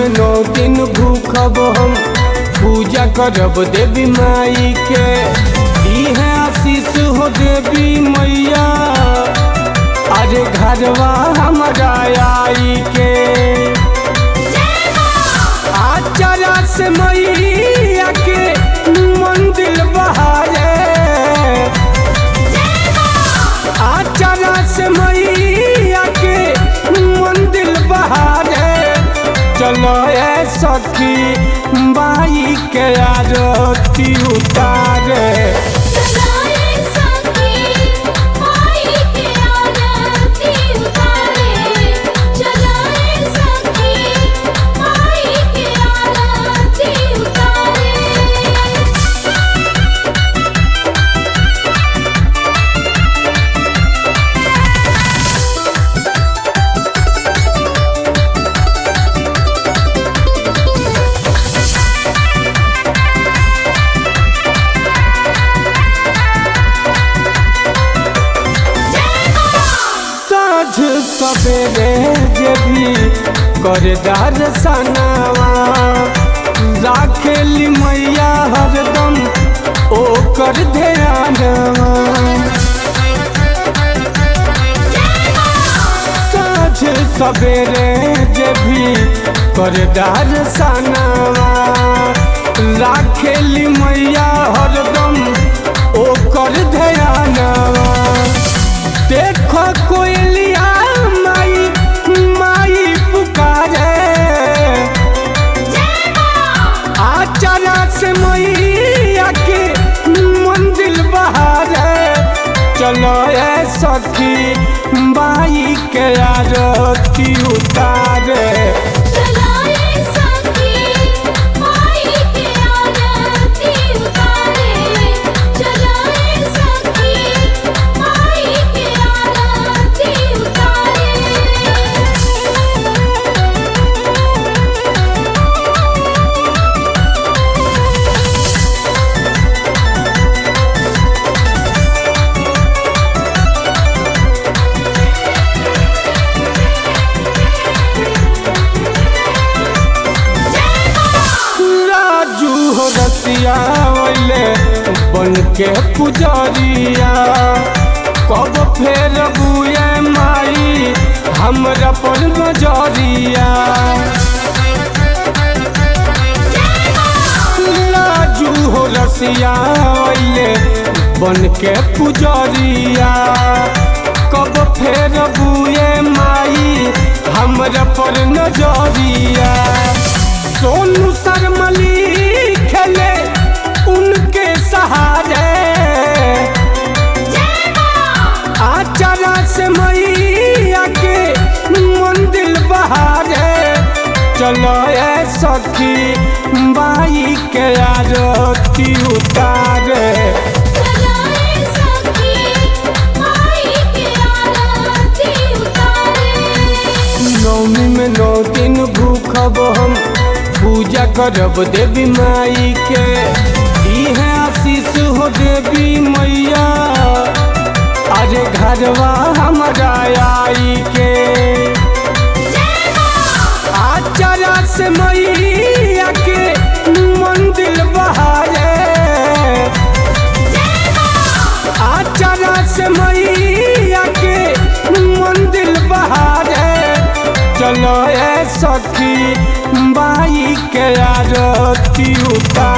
में नौ दिन भूखब हम पूजा करब देवी माई के दी है आशीष हो देवी मैया अरे घरवा हमारा आई के आचारा से मैया के मंदिर बहारे आचारा से मैया के मंदिर बहारे चलो ए सखी बाई के आरती उतारे चलाए सखी माई के आरती उतारे चलाए सखी माई के आरती उतारे साँझ सवेरे जे भी करे दर्शनवा राखेली मैया हरदम ओकर ध्यानवा साँझ सवेरे जे भी करे दर्शनवा राखेली मैया हरदम ओकर ध्यानवा देखो कोयलिया माई माई पुकारे आचारा से मैया के मंदिर बहारे चलो ए सखी बाई के आरती उतारे चलाए सखी माई के आरती उतारे चलाए सखी माई के आरती उतारे राजू हो रसिया वैले बन के पुजारिया कब फेर बुए माई हमरा पर नजरिया राजू हो रसिया वैले बन के पुजारिया कब फेर बुए माई हमरा पर नजरिया सोनू शर्मली खेले उनके सहारे आचारा से मैया के मंदिर बहारे चलो ए सखी बाई के आरती उतारे चलाए सखी माई के आरती उतारे नौमी में नौ दिन भूखब हम पूजा करब देवी माई के दी है आशीष हो देवी मैया अरे घरवा हमारा आई के आचारा से मैया के मंदिर बहारे आचारा से मैया के मंदिर बहारे चलो ए सखी बाई के आरती उतार